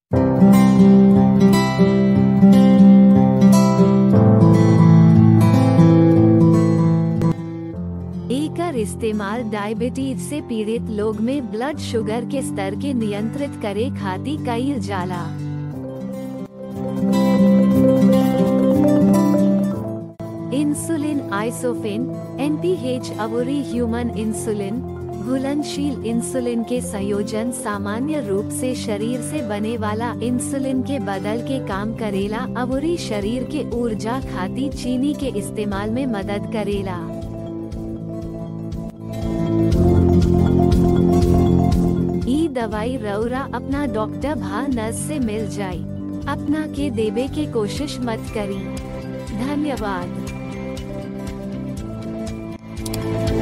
एकर इस्तेमाल डायबिटीज से पीड़ित लोग में ब्लड शुगर के स्तर के नियंत्रित करे खातिर कईल जाला इंसुलिन आइसोफिन एनपीएच अवरी ह्यूमन इंसुलिन घुलनशील इंसुलिन के संयोजन सामान्य रूप से शरीर से बने वाला इंसुलिन के बदल के काम करेला अवरी शरीर के ऊर्जा खातिर चीनी के इस्तेमाल में मदद करेला ई दवाई रौरा अपना डॉक्टर भा नर्स से मिल जाई अपना के देवे के कोशिश मत करी धन्यवाद